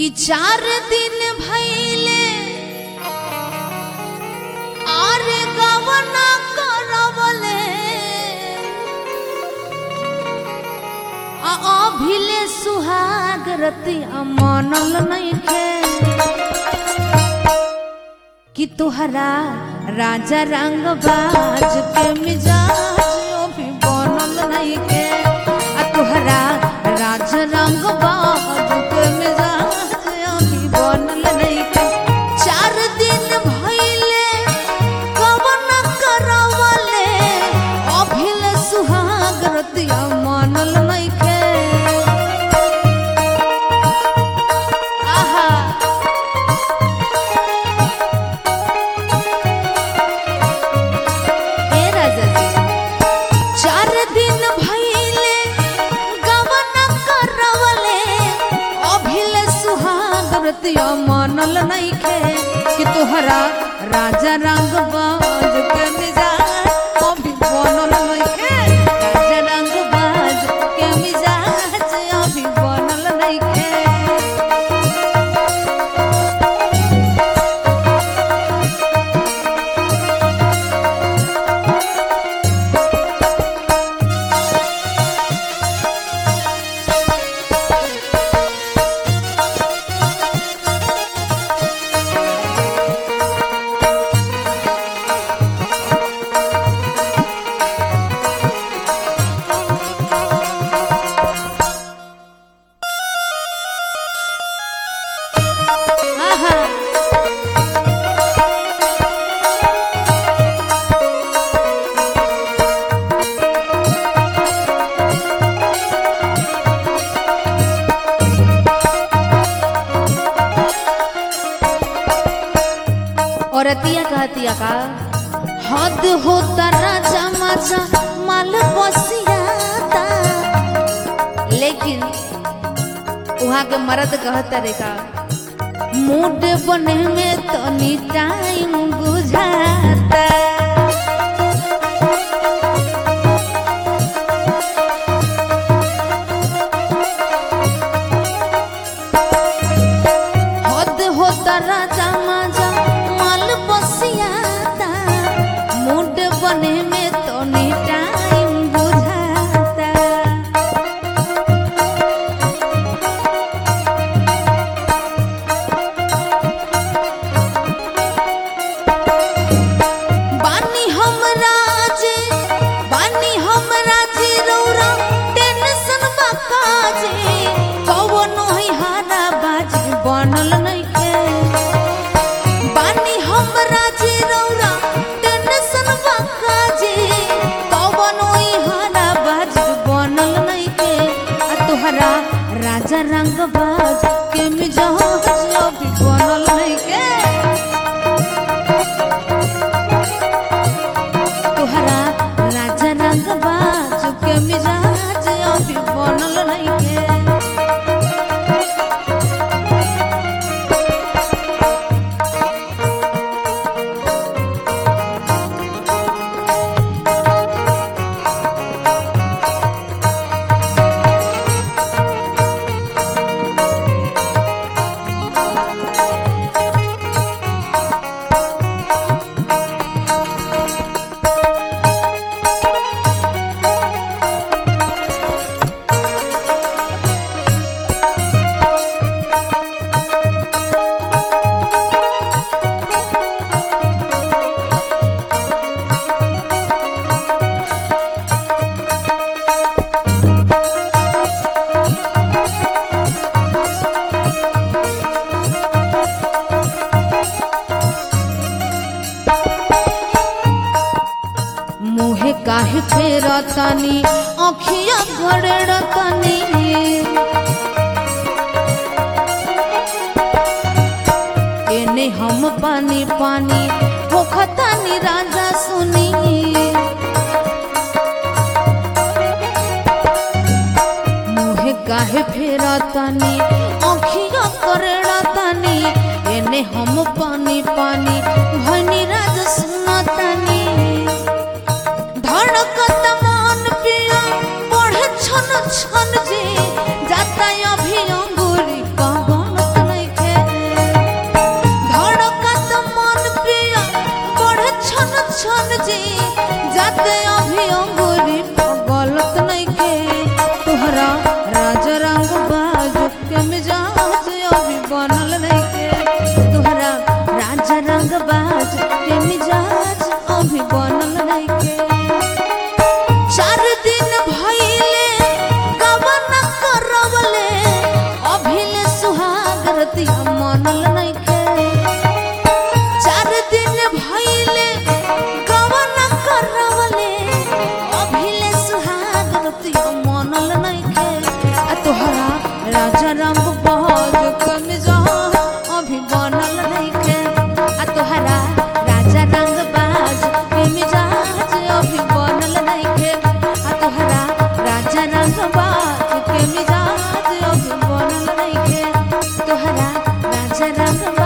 कि चार दिन भैले आर गवना करवले आ अभिले सुहाग रतिया मनल नइखे कि तुहरा राजा रंग बाज के मिजाज ओ भी बनल नइखे आ तुहरा राजा रंग बाज के मिजाज ओ भी बनल नइखे चार दिन भइले कवन करवले अभिले सुहाग रतिया मनल नइखे आहा हे राजा जी चार दिन भइले गवन करवले अभिले सुहाग रतिया मनल नइखे कि तोहरा राजा रंग बाज के मिजाज अभी बनल नइखे राजा रंग बाज के मिजाज अभी बनल नइखे आहा औरतिया कहतिया का हद होता राजा माचा माल बसियाता लेकिन वहाँ के मर्द कहता रे का मूड बने में तनी टाइम बुझाता हद होता राजा माजा माल बसियाता मूड बने में तनी टाइम बुझाता बानी हमरा जे बानी हमरा जे रौरा टेंशन बा काजे कवनो ही हारा बाजी बनल नइखे बानी हमरा जे रौरा टेंशन बा काजे कवनो ही हारा बाजी बनल नइखे आ तोहरा राजा रंग बाज के मिजाज अभी बनल नइखे तोहरा राजा रंग बाज के मिजाज अभी बनल नइखे मुहे काहे फेरतानी अखिया घड़ड़तानी एने हम पानी पानी होखतानी राजा सुनी मुहे काहे फेरतानी अखिया करड़तानी एने हम पानी पानी भनी राजा सुनतानी धड़कत मन पिया बढ़े छन छन जी जाता अभी अंगूरी का बनत मनल नइखे आ तोहरा राजा रंग बाज के मिजाज अभी बनल नइखे आ तोहरा राजा रंग बाज के मिजाज अभी बनल नइखे आ तोहरा राजा रंग बाज के मिजाज अभी बनल नइखे तोहरा राजा रंग